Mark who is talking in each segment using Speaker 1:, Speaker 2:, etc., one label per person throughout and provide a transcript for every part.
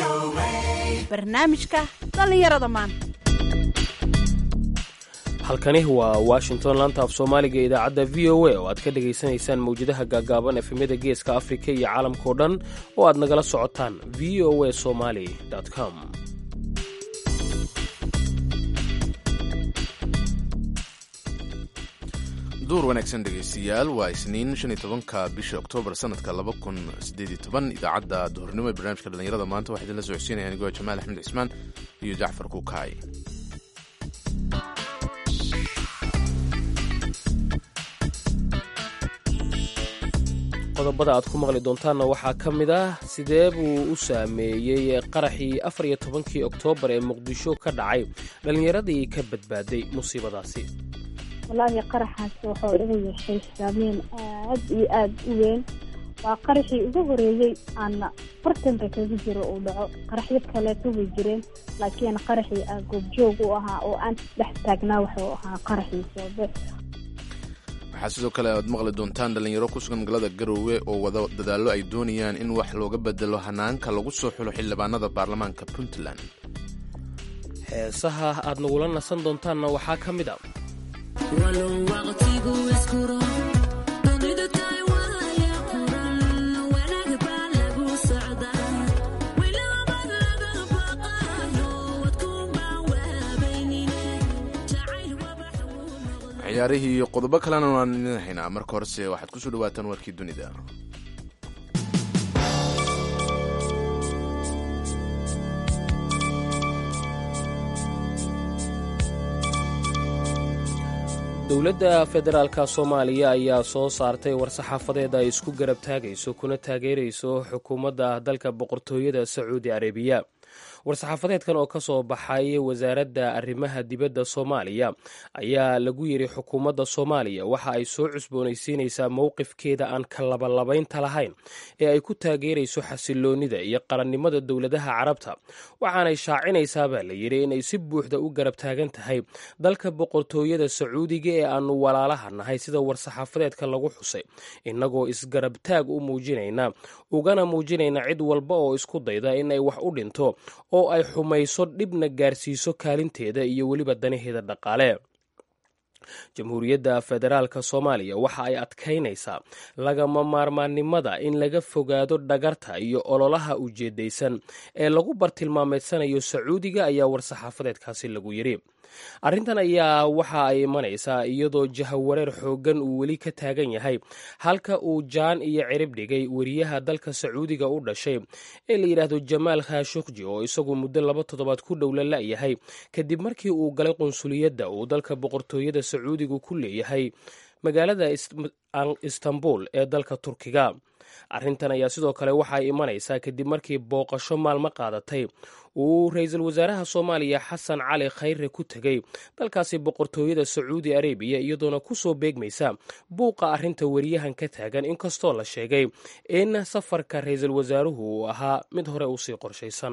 Speaker 1: barnaamijka dhallinyarada maanta
Speaker 2: halkani waa washington laanta af soomaaliga idaacadda v o a oo aad ka dhegaysanaysaan mawjadaha gaagaaban efemyada geeska afrika iyo caalamkao dhan oo aad nagala socotaan v o a somali com
Speaker 3: duur wanaagsan dhegaystayaal waa isniin shan iyo tobanka bisha oktoobar sanadka laba kun sideed iyo toban idaacadda duhurnimo ee barnaamijka dhallinyarada maanta waxaa idinla socodsiinaya anigoo jamaal axmed cismaan iyo jacfar kuukaay
Speaker 2: qodobada aad ku maqli doontaanna waxaa ka mid ah sidee buu u saameeyey qaraxii afar iyo tobankii oktoobar ee muqdisho ka dhacay dhallinyaradii ka badbaaday musiibadaasi
Speaker 4: wallaahi qaraxaas wuxuu igu yeeshay saameyn aad iyo aad u weyn waa qaraxii ugu horeeyey aana bartanka kaga jiro uu dhaco qaraxyo kaleeto way jireen laakiin qaraxii aa goobjoog u ahaa oo aan dhex taagnaa wuxuu ahaa qaraxii soobe
Speaker 3: waxaa sidoo kale aad maqli doontaan dhallinyaro ku sugan magaalada garoowe oo wada dadaallo ay doonayaan in wax looga bedelo hanaanka lagu soo xulo xildhibaanada baarlamaanka puntland
Speaker 2: heesaha aad nagula nasan doontaanna waxaa ka mid a
Speaker 3: ciyaarihii iyo qodobo kalena waan idin haynaa marka horese waxaad kusoo dhawaataan warkii dunida
Speaker 2: dowladda federaalka soomaaliya ayaa soo saartay war-saxaafadeed ay isku garab taagayso kuna taageerayso xukuumadda dalka boqortooyada sacuudi arabiya war-saxaafadeedkan oo ka soo baxay wasaaradda arrimaha dibadda soomaaliya ayaa lagu yidhi xukuumadda soomaaliya waxa ay soo cusboonaysiinaysaa mowqifkeeda aan ka labalabaynta lahayn ee ay ku taageerayso xasiloonnida iyo qarannimada dowladaha carabta waxaanay shaacinaysaa baa la yidhi inay si buuxda u garab taagan tahay dalka boqortooyada sacuudiga ee aannu walaalaha nahay sida war-saxaafadeedka lagu xusay innagoo isgarab taag u muujinayna ugana muujinayna cid walba oo isku dayda inay wax u dhinto oo ay xumayso dhibna gaarsiiso kaalinteeda iyo weliba danaheeda dhaqaale jamhuuriyadda federaalka soomaaliya waxa ay adkaynaysaa lagama maarmaannimada in laga fogaado dhagarta iyo ololaha ujeedaysan ee lagu bartilmaameedsanayo sacuudiga ayaa war-saxaafadeedkaasi lagu yidhi arrintan ayaa waxa ay imanaysaa iyadoo jahawareer xooggan uu weli ka taagan yahay halka uu jaan iyo cirib dhigay weriyaha dalka sacuudiga u dhashay ee la yidhaahdo jamaal khashukji oo isagu muddo laba toddobaad ku dhow la la'yahay kadib markii uu galay qunsuliyadda uu dalka boqortooyada sacuudigu ku leeyahay magaalada istanbul ee dalka turkiga arrintan ayaa sidoo kale waxaay imanaysaa kadib markii booqasho maalmo qaadatay uu ra-iisul wasaaraha soomaaliya xasan cali khayre ku tegey dalkaasi boqortooyada sacuudi arabiya iyadoona ku soo beegmaysa buuqa arrinta weriyahan ka taagan inkastoo la sheegay in safarka ra-iisul wasaaruhu uu ahaa mid hore usii qorshaysan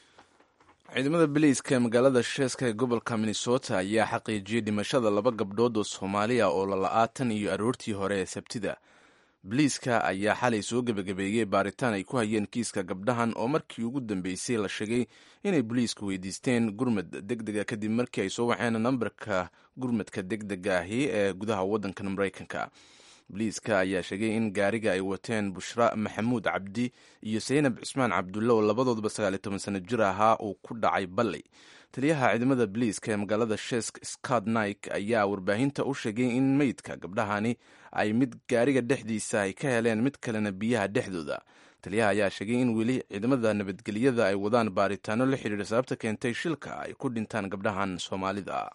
Speaker 3: ciidamada biliiska ee magaalada sheeska ee gobolka minnesota ayaa xaqiijiyey dhimashada laba gabdhood oo soomaaliya oo lala'aatan iyo aroortii hore ee sabtida biliiska ayaa xalay soo gebagabeeyey baaritaan ay ku hayeen kiiska gabdhahan oo markii ugu dambeysay la sheegay inay boliisku weydiisteen gurmad deg dega kadib markii ay soo waxeen nambarka gurmadka deg dega ahi ee gudaha waddankan maraykanka boliiska ayaa sheegay in gaariga ay wateen bushra maxamuud cabdi iyo saynab cismaan cabdulle oo labadoodba sagaaliyo toban sano jir ahaa uu ku dhacay balley taliyaha ciidamada boliiska ee magaalada shesk scott nike ayaa warbaahinta u sheegay in meydka gabdhahani ay mid gaariga dhexdiisa ay ka heleen mid kalena biyaha dhexdooda taliyaha ayaa sheegay in weli ciidamada nabadgelyada ay wadaan baaritaano la xidhiira sababta keentay shilka ay ku dhintaan gabdhahan soomaalida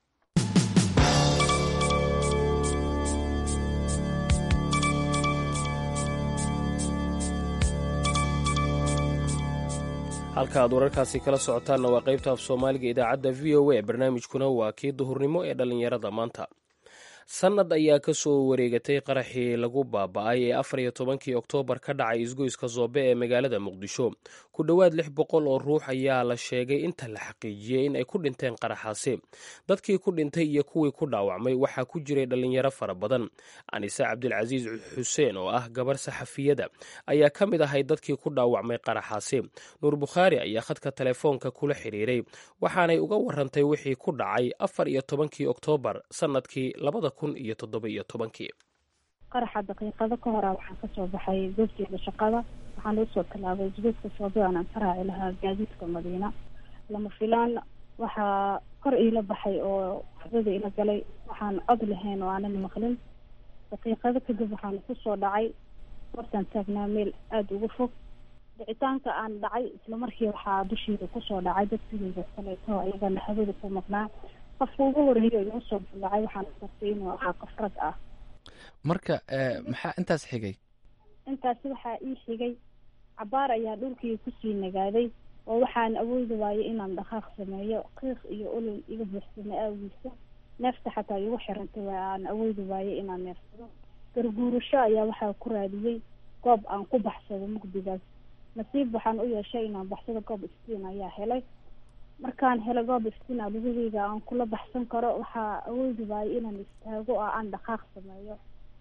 Speaker 2: halka aad wararkaasi kala socotaanna waa qaybta af soomaaliga idaacadda v o a barnaamijkuna waa kii duhurnimo ee dhallinyarada maanta sannad ayaa ka soo wareegatay qaraxii lagu baaba'ay ee afar iyo tobankii oktoobar ka dhacay isgoyska soobe ee magaalada muqdisho ku dhowaad lix boqol oo ruux ayaa la sheegay inta la xaqiijiyey in ay ku dhinteen qaraxaasi dadkii ku dhintay iyo kuwii ku dhaawacmay waxaa ku jiray dhallinyaro fara badan anise cabdilcasiis xuseen oo ah gabar saxafiyada ayaa ka mid ahay dadkii ku dhaawacmay qaraxaasi nuur bukhaari ayaa khadka telefoonka kula xiriiray waxaanay uga warantay wixii ku dhacay afar iyo tobankii oktoobar sannadkii labada kun iyo toddoba iyo tobankii
Speaker 4: qaraxa daqiiqado ka hora waxaan kasoo baxay goobteeda shaqada waxaan usoo tallaabay isgoodka soobaan aan ka raaci lahaa gaadiidka madiina lama filaan waxaa kor iila baxay oo waxdada ila galay waxaan cod lahayn oo aanan maqlin daqiiqado kadib waxaan kusoo dhacay hortaan taagnaa meel aada uga fog dhicitaanka aan dhacay isla markii waxaa dushiida kusoo dhacay dad sidooda kaleeto iyagana hawada ku maqnaa qofka ugu horeeya igu soo ballacay waxaan gartay inuu ahaa qof rag ah
Speaker 5: marka maxaa intaas xigay
Speaker 4: intaasi waxaa ii xigay cabaar ayaa dhulkii kusii nagaaday oo waxaan awoodi waayay inaan dhaqaaq sameeyo qiiq iyo olol iga buuxsama aagiisa neefta xataa igu xirantay waa aan awoodi waayay inaan neefsado garguurasho ayaa waxaa ku raadiyey goob aan ku baxsado mugdigaas nasiib waxaan u yeeshay inaan baxsado goob iftiin ayaa helay markaan helay goob iftiin a lugaheyga aan kula baxsan karo waxaa awoodi waayay inaan istaago oo aan dhaqaaq sameeyo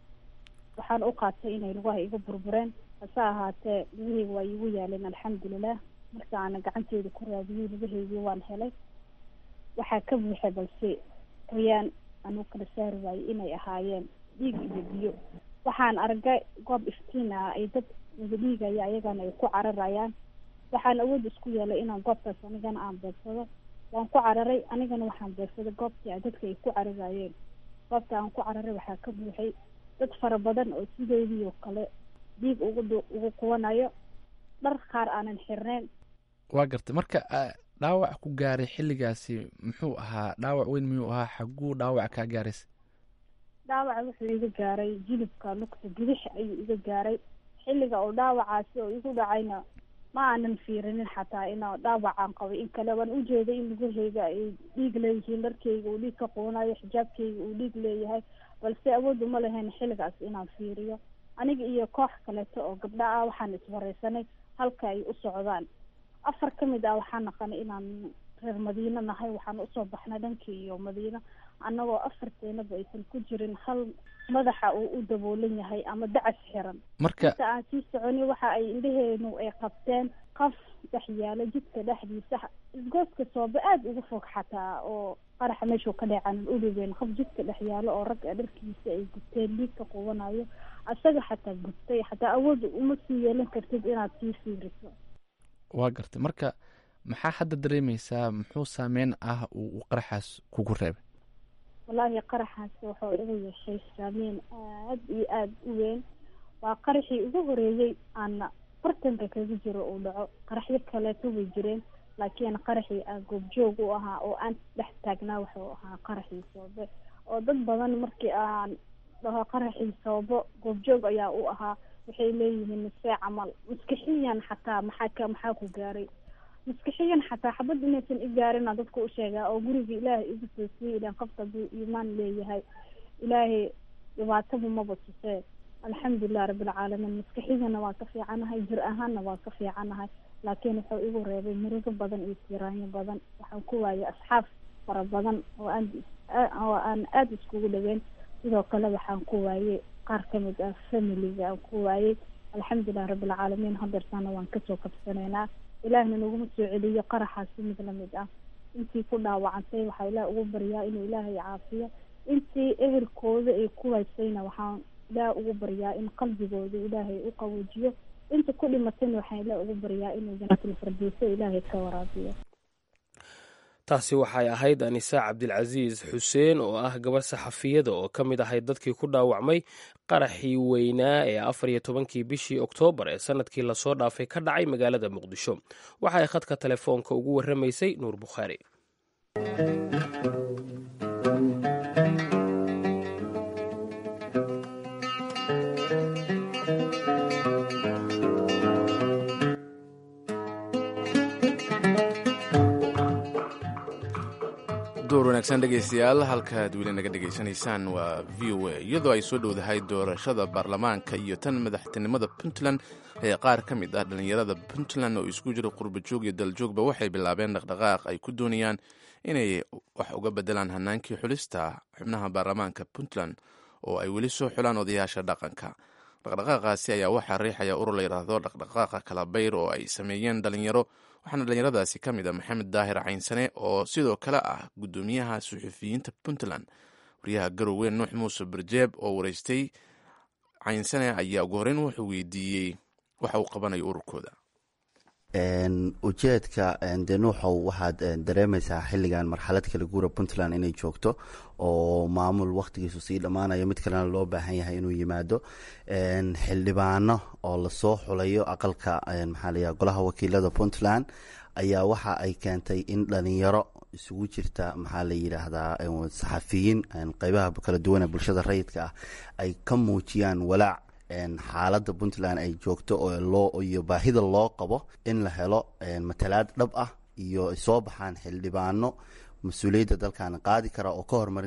Speaker 4: waxaan u qaatay inay lugaha iga burbureen hase ahaatee lugaheyga waa iigu yaaleen alxamdulilah marka aana gacanteeda ku raadiyey lugaheygii waan helay waxaa ka buuxay balse qoyaan aan u kala saari waayey inay ahaayeen dhiig iyo biyo waxaan argay goob iftiin ah ay dad wada dhiigaya ayagana ay ku cararayaan waxaan awood isku yeelay inaan goobtaas anigana aan beegsado waan ku cararay anigana waxaan beegsaday goobtii a dadka ay ku cararayeen goobta aan ku cararay waxaa ka buuxay dad fara badan oo sideedii oo kale dhiig ugu ugu qubanayo dhar qaar aanan xirneyn
Speaker 5: waa gartay marka dhaawac ku gaaray xilligaasi muxuu ahaa dhaawac weyn miyuu ahaa xaguu dhaawac kaa gaaraysa
Speaker 4: dhaawaca wuxuu iga gaaray jilibka lugta bidix ayuu iga gaaray xilliga oo dhaawacaasi oo igu dhacayna ma aanan fiirinin xataa ina dhaawacaan qabay in kale waan ujeeday in lugaheyga ay dhiig leeyihiin dharkeyga uu dhiig ka quunayo xijaabkeyga uu dhiig leeyahay balse awood uma lahayn xilligaas inaan fiiriyo aniga iyo koox kaleeto oo gabdha ah waxaan iswareysanay halka ay u socdaan afar ka mid ah waxaan naqanay inaan reer madiino nahay waxaan usoo baxnay dhankii iyo madiino annagoo afarteenaba aysan ku jirin hal madaxa uu u daboolan yahay ama dacas xiran
Speaker 5: marka
Speaker 4: inta aan sii soconi waxa ay indhaheenu ay qabteen qaf dhex yaalo jidka dhexdiisa isgooska soobe aada uga fog xataa oo qaraxa meeshuu ka dheecanan ulibeen qaf jidka dhex yaalo oo rag a dharkiisa ay gubteen dhiig ka qubanayo asaga xataa gubtay xataa awood uma sii yeelan kartid inaad sii fiiriso
Speaker 5: waa gartay marka maxaa hadda dareemeysaa muxuu saameyn ah uu qaraxaas kugu reebay
Speaker 4: wallaahi qaraxaasi wuxuu iga yeeshay saameyn aad iyo aada u weyn waa qaraxii ugu horeeyey aana bartanka kaga jiro uu dhaco qaraxyo kaleeto way jireen laakiin qaraxii aan goobjoog u ahaa oo aan dhex taagnaa wuxuu ahaa qaraxii soobe oo dad badan markii aan dhaho qaraxii soobo goobjoog ayaa u ahaa waxay leeyihiin misee camal maskixiyan xataa maxaa ka maxaa ku gaaray maskixiyan xataa xabad inaysan i gaarina dadka u sheegaa oo guriga ilaahay igu soo siiyay ilan qofka buu iimaan leeyahay ilaahay dhibaataba maba tusee alxamdulilah rabbilcaalamiin maskixiyana waa ka fiicanahay jir ahaanna waa ka fiicanahay laakiin wuxuu igu reebay murigo badan iyo tiraanyo badan waxaan ku waayay asxaab fara badan oo aan oo aan aada iskugu dhaweyn sidoo kale waxaan ku waayey qaar kamid ah familiga aan ku waayey alxamdulilah rabbilcaalamiin hadeertaana waan kasoo kabsanaynaa ilaahna naguma soo celiyo qaraxaasi mid lamid ah intii ku dhaawacantay waxaa ilaah ugu baryaa inuu ilaahay caafiyo intii ehelkooda ay ku haysayna waxaan ilaah ugu baryaa in qalbigooda ilaahay u qaboojiyo inta ku dhimatayna waxaan ilaah ugu baryaa inuu janaatul firdowsa ilaahay ka waraabiyo
Speaker 2: taasi waxay ahayd anisa cabdilcasiis xuseen oo ah gabar saxafiyada oo ka mid ahayd dadkii ku dhaawacmay qaraxii weynaa ee afar iyo tobankii bishii oktoobar ee sanadkii lasoo dhaafay ka dhacay magaalada muqdisho waxa ay khadka telefoonka ugu warramaysay nuur bukhaari
Speaker 3: door wanaagsan dhegaystayaal halkaad weli naga dhegaysanaysaan waa v o a iyadoo ay soo dhowdahay doorashada baarlamaanka iyo tan madaxtinimada puntland ee qaar ka mid ah dhallinyarada puntland oo isku jira qurbajoog iyo daljoogba waxay bilaabeen dhaqdhaqaaq ay ku doonayaan inay wax uga bedelaan hanaankii xulista xubnaha baarlamaanka puntland oo ay weli soo xulaan odayaasha dhaqanka dhaqdhaqaaqaasi ayaa waxaa riixaya urur la yidhaahdo dhaqdhaqaaqa kalabayr oo ay sameeyeen dhalinyaro waxaana dhallinyaradaasi ka mid ah maxamed daahir caynsane oo sidoo kale ah guddoomiyaha suxufiyiinta puntland wariyaha garowe nuux muuse barjeeb oo wareystay caynsane ayaa ugu horeyn wuxuu weydiiyey waxa uu qabanayo ururkooda
Speaker 6: ujeedka de nuuxow waxaad dareemaysaa xilligan marxalad kala guura puntland inay joogto oo maamul wakhtigiisu sii dhammaanayo mid kalena loo baahan yahay inuu yimaado xildhibaano oo lasoo xulayo aqalka maxaa layaha golaha wakiilada puntland ayaa waxa ay keentay in dhalinyaro isugu jirta maxaa la yidhaahdaa saxafiyiin qeybaha kala duwan ee bulshada rayidka ah ay ka muujiyaan walaac xaaladda puntland ay joogto oo iyo baahida loo qabo in la helo matalaad dhab ah iyo ay soo baxaan xildhibaano mas-uuliyadda dalkan qaadi kara oo ka horumarin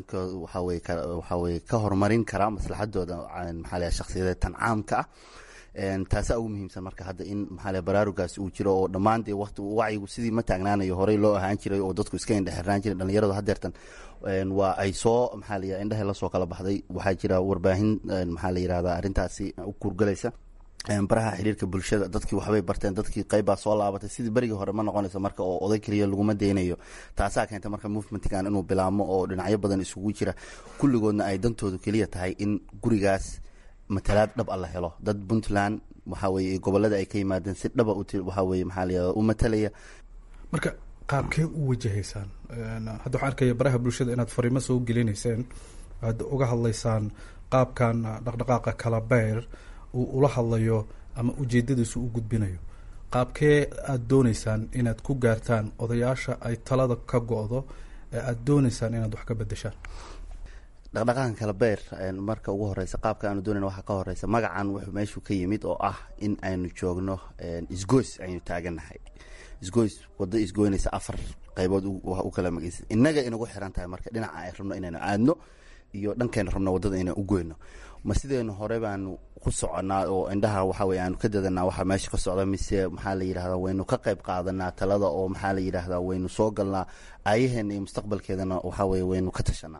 Speaker 6: waxaweye ka horumarin kara maslaxadooda maxaa leh shakhsiyadeed tan caamka ah taasaa ugu muhiimsan marka hadda in maxaa baraarugaas uu jiro oo dhammaan dee waqti wacyigu sidii ma taagnaanayo horey loo ahaan jiray oo dadku iska indhexirnaan jiray dhalinyaradu hadeertan waa ay soo maxaa la indhehe lasoo kala baxday waxaa jira warbaahin maxaa la yirahdaa arrintaasi u kurgalaysa baraha xiriirka bulshada dadkii waxbay barteen dadkii qeybbaa soo laabatay sidii berigii hore ma noqonayso marka oo oday keliya laguma deynayo taasaa keenta marka movementkan inuu bilaabmo oo dhinacyo badan isugu jira kulligoodna ay dantoodu keliya tahay in gurigaas matalaad dhab a la helo dad puntland waxaa weye gobolada ay ka yimaadeen si dhaba waxaa weye maxaa la yihahda u matalaya
Speaker 7: marka qaabkee u wajahaysaan hadda waxaan arkaya baraha bulshada inaad fariimo soo gelinayseen aad uga hadlaysaan qaabkan dhaqdhaqaaqa kalabeer uu ula hadlayo ama ujeedadiisu u gudbinayo qaabkee aada dooneysaan inaad ku gaartaan odayaasha ay talada ka go-do ee aada dooneysaan inaad wax ka bedeshaan
Speaker 6: dhaqdhaqaaqan kalabeer marka ugu horeysa qaabka aanu doonayna waxaa ka horeysa magacan wuxuu meeshuu ka yimid oo ah in aynu joogno isgoys aynu taaganahay isgoys wado isgoynaysa afar qeybood u kala magaysa innaga inagu xiran tahay marka dhinaca ay rabno inaynu aadno iyo dhankayna rabno wadada inaan u goyno ma sideenu hore baanu ku soconaa oo indhaha waxa weye aanu ka dadanaa waxa meesha ka socda mise maxaa la yidhahdaa waynu ka qayb qaadanaa talada oo maxaa la yidhahdaa waynu soo galnaa aayaheena iyo mustaqbalkeedana waxa weye waynu ka tashanaa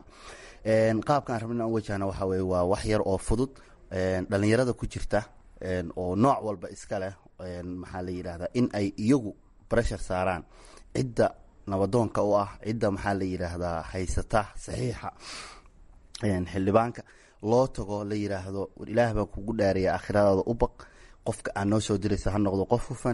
Speaker 6: qaabka aan rabno inaan wajahna waxa weye waa wax yar oo fudud dhalinyarada ku jirta oo nooc walba iska leh maxaa la yidhahdaa in ay iyagu breshar saaraan cidda nabadoonka u ah cidda maxaa la yidhaahdaa haysata saxiixa xildhibaanka loo tago la yidhaahdo war ilaah baan kugu dhaaraya aakhiradaada u baq qofka aan noo soo diraysa ha noqdo qof hufan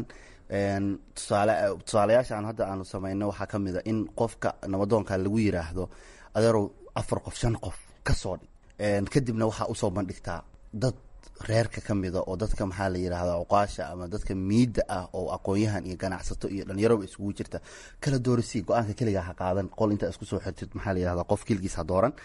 Speaker 6: tusaale tusaalayaasha aan hadda aanu samayno waxaa ka mid a in qofka nabadoonka lagu yiraahdo adeerow afar qof shan qof ka soo dhig kadibna waxaa usoo bandhigtaa dad reerka ka mida oo dadka maxaa la yidhahdaa cuqaasha ama dadka miidda ah oo aqoon-yahan iyo ganacsato iyo dhallinyaroba isugu jirta kala doorasii go-aanka keligaa ha qaadan qol intaa isku soo xirtid maxaa la yihahdaa qof keligiis ha dooran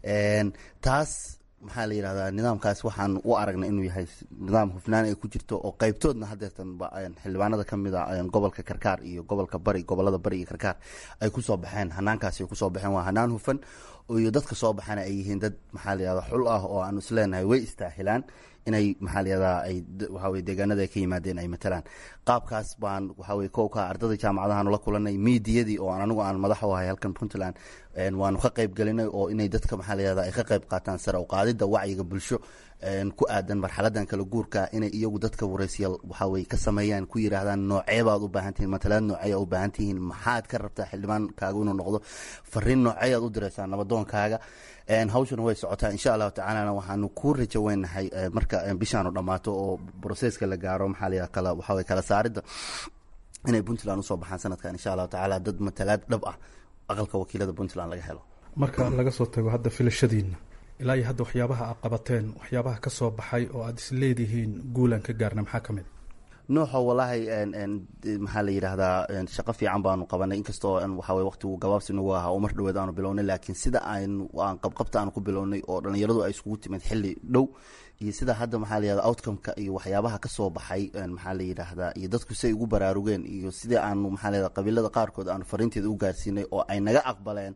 Speaker 6: taas maxaa la yidhahdaa nidaamkaas waxaan u aragnay inuu yahay nidaam hufnaan ay ku jirto oo qeybtoodna hadeertan xildhibaanada ka mid a gobolka karkaar iyo gobolka bari gobolada bari iyo karkaar ay kusoo baxeen hanaankaasi ay kusoo baxeen waa hanaan hufan iyo dadka soo baxana ay yihiin dad maxaa la yihahdaa xul ah oo aanu isleenahay way istaahilaan inay maxaa la yihahdaa ay waxaweye deegaanada ay ka yimaadeen ay matalaan qaabkaas baan waxaweye kowka ardada jaamacadahaanu la kulanay miidiyadii oo anigu aan madax u ahay halkan puntland waanu ka qayb gelinay oo inay dadka maxaa la yihahdaa ay ka qayb qaataan sare u qaadida wacyiga bulsho ku aadan marxaladan kala guurka inay iyagu dadka wareysiyaal waxaa weye ka sameeyaan ku yidhaahdaan nooceebaad u baahan tihiin matalaad nooceeya u baahan tihiin maxaad ka rabtaa xildhibaankaaga inuu noqdo fariin nooceeyaad u diraysaa nabadoonkaaga hawshuna way socotaa insha allahu tacaalana waxaanu ku rajo weynahay marka bishaanu dhammaato oo broseska la gaaro maxaa la kala waxaa weye kala saaridda inay puntland usoo baxaan sanadkan insha allahu tacaala dad matalaad dhab ah aqalka wakiilada puntland laga helo
Speaker 7: marka laga soo tago hadda filashadiina ilaa iyo hadda waxyaabaha aad qabateen waxyaabaha ka soo baxay oo aada is leedihiin guulaan ka gaarna maxaa ka mid
Speaker 6: nuuxo wallaahi maxaa la yidhaahdaa shaqo fiican baanu qabanay inkastoo waxawey waqtigu gabaabsi nagu ahaa oo mar dhaweed aanu bilownay laakiin sida aynu aan qabqabta aanu ku bilownay oo dhallinyaradu ay iskugu timid xilli dhow iyo sida hadda maxaa la yihahda outcomeka iyo waxyaabaha ka soo baxay maxaa la yidhaahdaa iyo dadku siay ugu baraarugeen iyo sidii aanu maxaa la yihahda qabiilada qaarkood aanu fariinteeda u gaarsiinay oo ay naga aqbaleen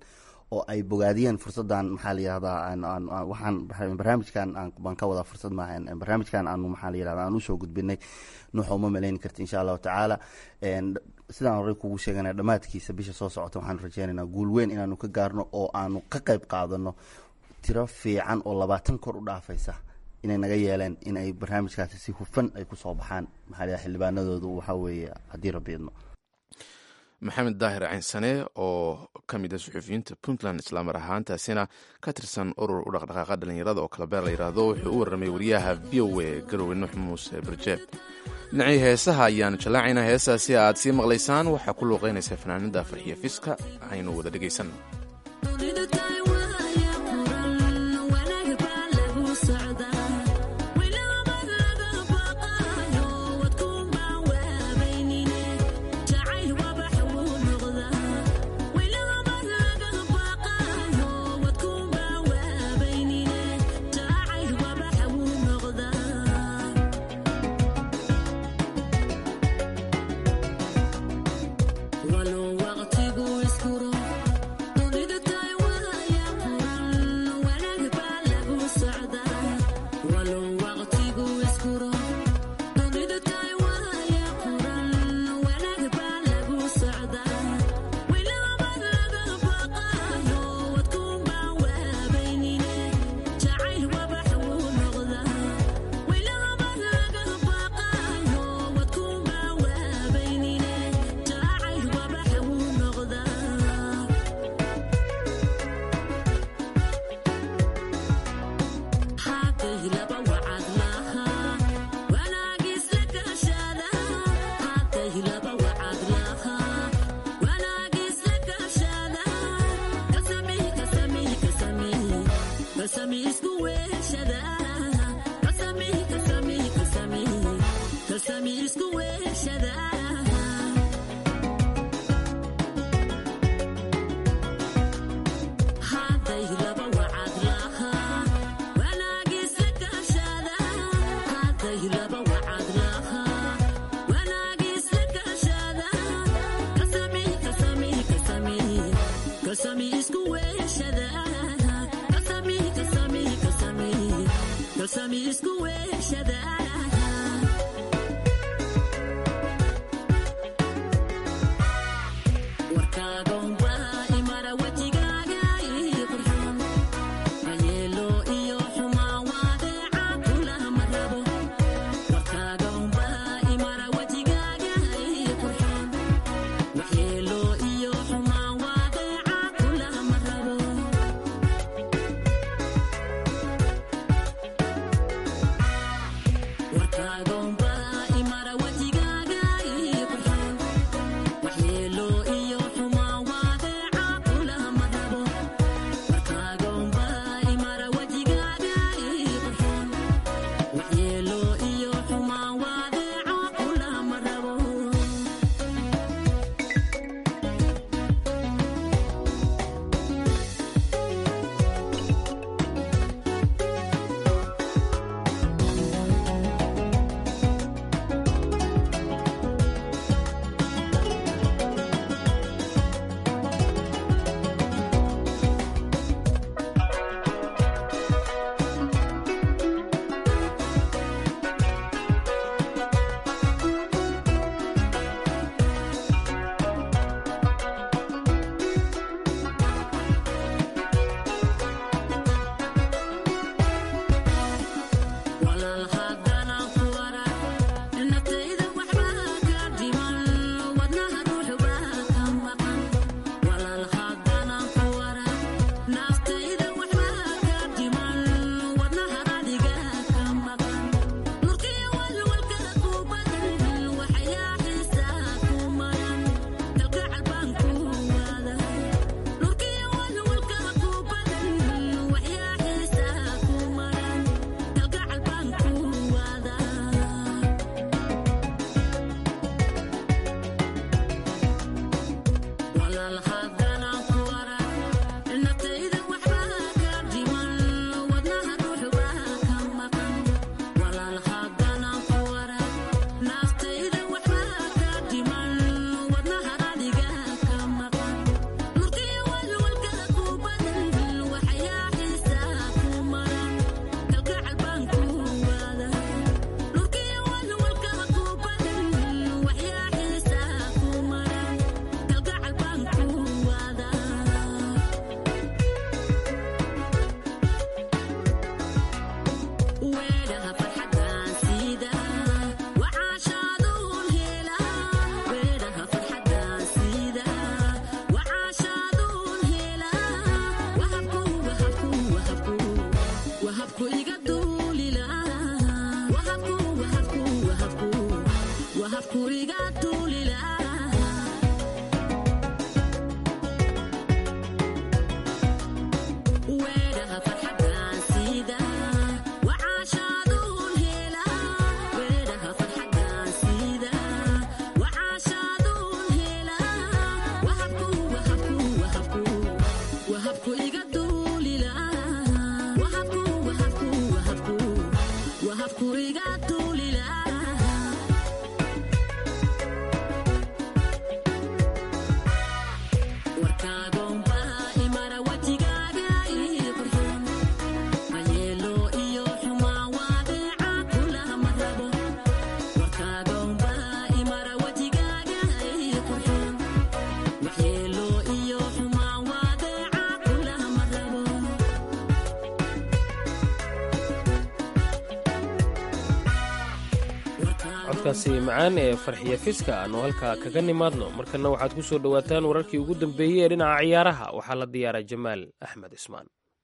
Speaker 6: oo ay bogaadiyeen fursadan maxaa la yihahdaa waxaan barnaamijkan baan ka wadaa fursad maaha barnaamijkan aanu maxaa la yihahda aan usoo gudbinay nuuxa uma maleyni karti insha allahu tacaala sidaan horey kugu sheegana dhammaadkiisa bisha soo socota waxaan rajeynaynaa guul weyn inaanu ka gaarno oo aanu ka qayb qaadano tiro fiican oo labaatan kor u dhaafaysa inay naga yeeleen in ay barnaamijkaasi si hufan ay kusoo baxaan maxaa la xildhibaanadoodu waxaa weeye haddii rabbi idno
Speaker 3: maxamed daahir caynsane oo ka mid a suxuufiyiinta puntland islaamar ahaantaasina ka tirsan urur u dhaqdhaqaaqa dhallinyarada oo kala beer la yidhaahdo wuxuu u warramay wariyaha v o a garowe nuux muuse barjeed dhinacii heesaha ayaanu jallaacaynaa heesaasi aad sii maqlaysaan waxaa ku luuqaynaysa fanaanada farxiya fiska aynu wada dhegaysanno
Speaker 2: codkaasi macaan ee farxiya fiska aanu halkaa kaga nimaadno markana waxaad ku soo dhowaataan wararkii ugu dambeeyey ee dhinaca ciyaaraha waxaa la diyaaray jamaal axmed cismaan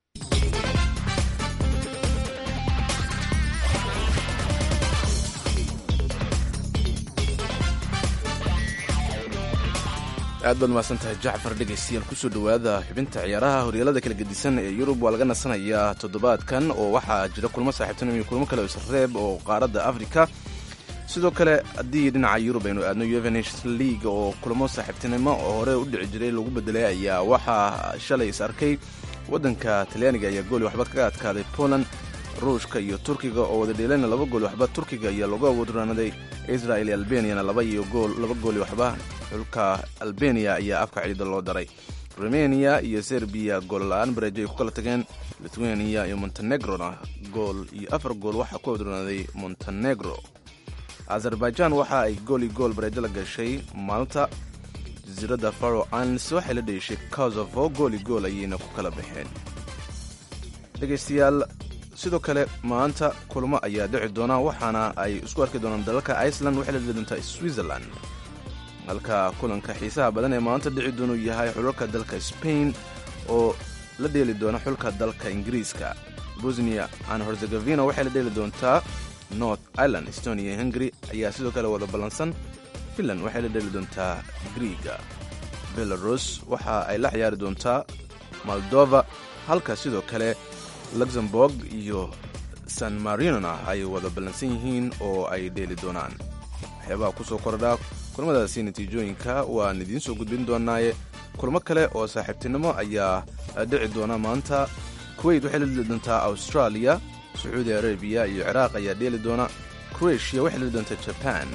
Speaker 3: aad baad mahadsan tahay jacfar dhegaystayaal kusoo dhowaada xubinta ciyaaraha horyaalada kala gedisan ee yurub waa laga nasanayaa toddobaadkan oo waxaa jira kulmo saaxiibtinimo iyo kulmo kale oo isreeb oo qaaradda afrika sidoo kale haddii dhinaca yurub aynu aadno uefa nations league oo kulamo saaxiibtinimo oo hore u dhici jiray lagu bedelay ayaa waxaa shalay is arkay waddanka talyaaniga ayaa gooli waxba kaga adkaaday poland ruushka iyo turkiga oo wada dheelayna laba gooli waxba turkiga ayaa lagu awooduraanaday israel iyo albeniana laba iyo gool laba gooli waxba xulka albeniya ayaa afka ciida loo daray rumeniya iyo serbiya goolla-aan bareejo ay ku kala tageen lithuania iyo montenegrona gool iyo afar gool waxaa ku awooduraaday montenegro azerbaijan waxa ay gooli gool bareejo la gashay malta jasiiradda faro islands waxay la dheeshay kosovo gooli gool ayayna ku kala baxeen dhegaystayaal sidoo kale maanta kulmo ayaa dhici doona waxaana ay isku arki doonaan dalalka iceland waxay la dheli doontaa switzerland halka kulanka xiisaha badan ee maanta dhici doonuu yahay xulalka dalka spain oo la dheeli doona xulka dalka ingiriiska bosnia an herzegovina waxay la dheeli doontaa north ireland estonia iyo hungary ayaa sidoo kale wada ballansan finland waxay la dheeli doontaa griiga belarus waxa ay la ciyaari doontaa moldova halka sidoo kale luxemburg iyo san marinona ay wada ballansan yihiin oo ay dheeli doonaan waxyaabaha ku soo kordhaa kulmadaasi natiijooyinka waan idiin soo gudbin doonaaye kulmo kale oo saaxiibtinimo ayaa dhici doona maanta kuweyt waxay la dheli doontaa australia sacuudi arabiya iyo ciraaq ayaa dheeli doona kroatia waxay la dheli doontaa jaban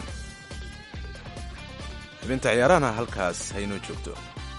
Speaker 3: xubinta ciyaarahana halkaas haynoo joogto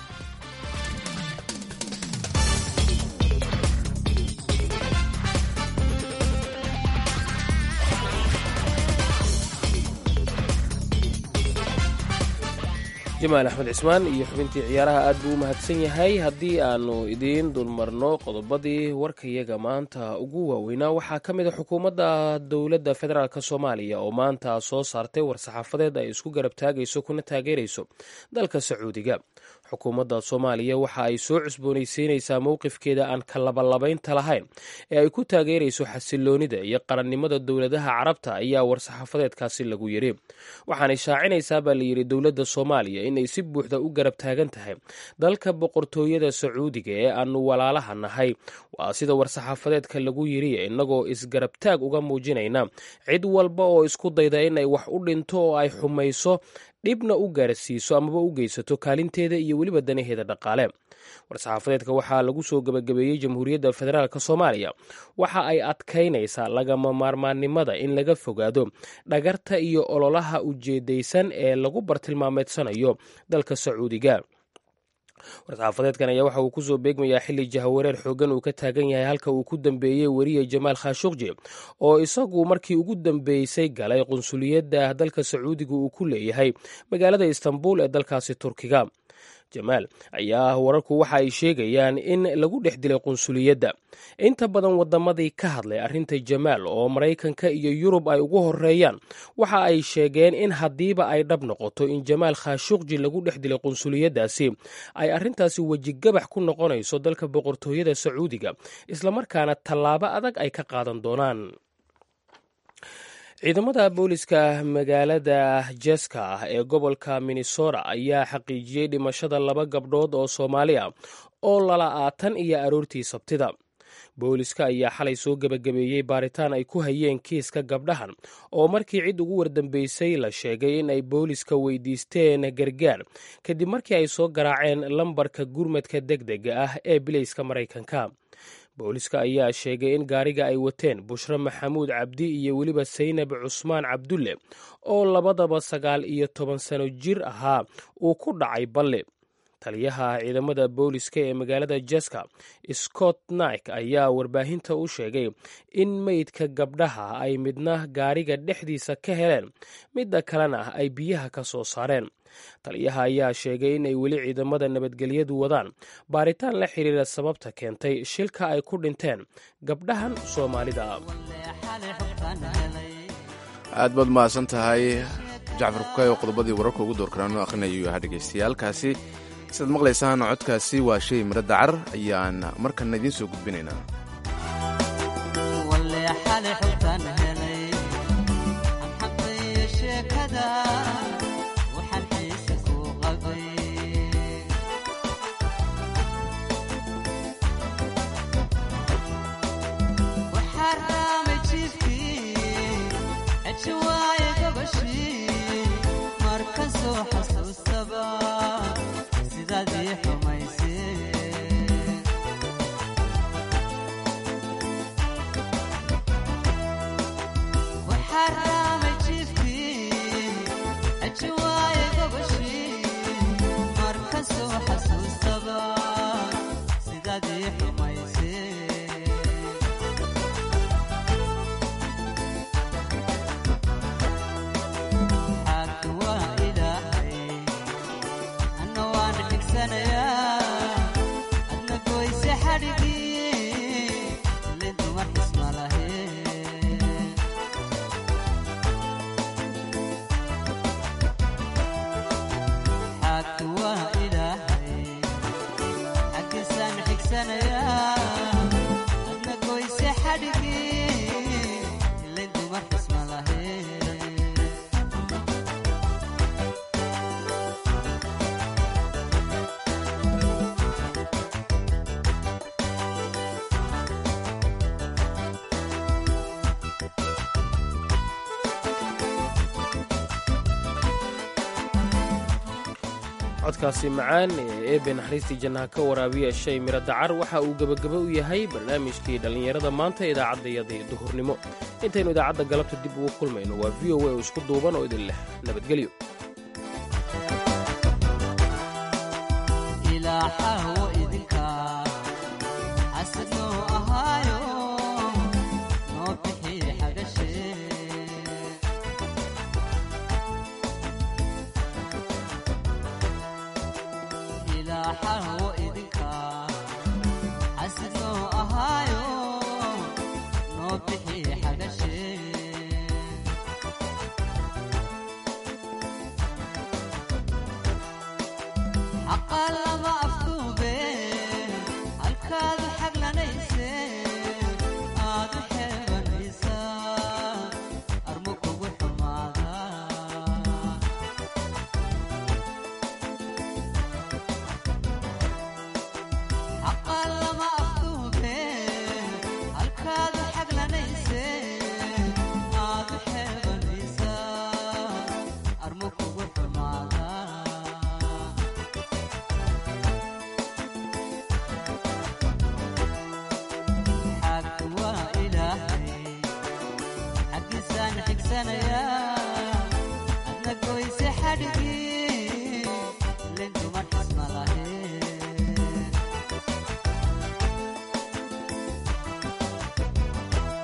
Speaker 2: jamaal axmed cismaan iyo xubintii ciyaaraha aad buu u mahadsan yahay haddii aanu idiin dulmarno qodobadii warkayaga maanta ugu waaweynaa waxaa ka mid a xukuumadda dowladda federaalk soomaaliya oo maanta soo saartay war-saxaafadeed ay isku garab taagayso kuna taageerayso dalka sacuudiga xukuumadda soomaaliya waxa ay soo cusboonaysiinaysaa mowqifkeeda aan ka labalabaynta lahayn ee ay ku taageerayso xasiloonida iyo qarannimada dowladaha carabta ayaa war-saxaafadeedkaasi lagu yidhi waxaanay shaacinaysaa baa layidhi dowladda soomaaliya inay si buuxda u garab taagan tahay dalka boqortooyada sacuudiga ee aanu walaalaha nahay waa sida war-saxaafadeedka lagu yidhi innagoo isgarabtaag uga muujinayna cid walba oo isku dayda inay wax u dhinto oo ay xumayso dhibna u gaarsiiso amaba u geysato kaalinteeda iyo weliba danaheeda dhaqaale war-saxaafadeedka waxaa lagu soo gebagabeeyey jamhuuriyadda federaalk soomaaliya waxa ay adkaynaysaa lagama maarmaannimada in laga fogaado dhagarta iyo ololaha ujeedaysan ee lagu bartilmaameedsanayo dalka sacuudiga war-saxaafadeedkan ayaa waxa uu kusoo beegmayaa xilli jahawareer xoogan uu ka taagan yahay halka uu ku dambeeyey weriye jamaal khashuqji oo isagu markii ugu dambeysay galay qunsuliyadda dalka sacuudiga uu ku leeyahay magaalada istanbul ee dalkaasi turkiga jamaal ayaa wararku waxa ay sheegayaan in lagu dhex dilay qunsuliyadda inta badan wadamadii ka hadlay arrinta jamaal oo maraykanka iyo yurub ay ugu horeeyaan waxa ay sheegeen in haddiiba ay dhab noqoto in jamaal khashuqji lagu dhex dilay qunsuliyaddaasi ay arrintaasi wejigabax ku noqonayso dalka boqortooyada sacuudiga islamarkaana tallaabo adag ay ka qaadan doonaan ciidamada booliska magaalada jeska ah ee gobolka minnesota ayaa xaqiijiyey dhimashada laba gabdhood oo soomaali ah oo lala-aatan iyo aroortii sabtida booliska ayaa xalay soo gebagabeeyey baaritaan ay ku hayeen kiiska gabdhahan oo markii cid ugu wardambeysay la sheegay in ay booliska weydiisteen gargaar kadib markii ay soo garaaceen lambarka gurmadka deg dega ah ee bilayska maraykanka booliska ayaa sheegay in gaariga ay wateen bushre maxamuud cabdi iyo weliba saynab cusmaan cabdulle oo labadaba sagaal iyo toban sano jir ahaa uu ku dhacay balle taliyaha ciidamada booliska ee magaalada jeska scott naik ayaa warbaahinta u sheegay in meydka gabdhaha ay midna gaariga dhexdiisa ka heleen midda kalena ay biyaha ka soo saareen taliyaha ayaa sheegay inay weli ciidamada nabadgelyadu wadaan baaritaan la xiriira sababta keentay shilka ay ku dhinteen gabdhahan soomaalida
Speaker 3: aad baad mahadsan tahay jacfar kukay oo qodobadii wararka ugu doorkaraano akhrinayo ahaa dhegaystayaaalkaasi sidaad maqlaysaan codkaasi waa shay miro dacar ayaan markana idiin soo gudbinaynaa
Speaker 2: codkaasi macaan ee eebe naxariistii jannaha ka waraabiya shay miro dacar waxa uu gebagaba u yahay barnaamijkii dhallinyarada maanta idaacadayadii duhurnimo intaynu idaacadda galabta dib ugu kulmayno waa v o a oo isku duuban oo idin leh nabadgelyo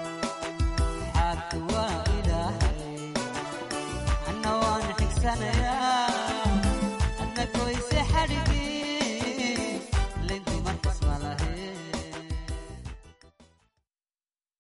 Speaker 8: xigsanaya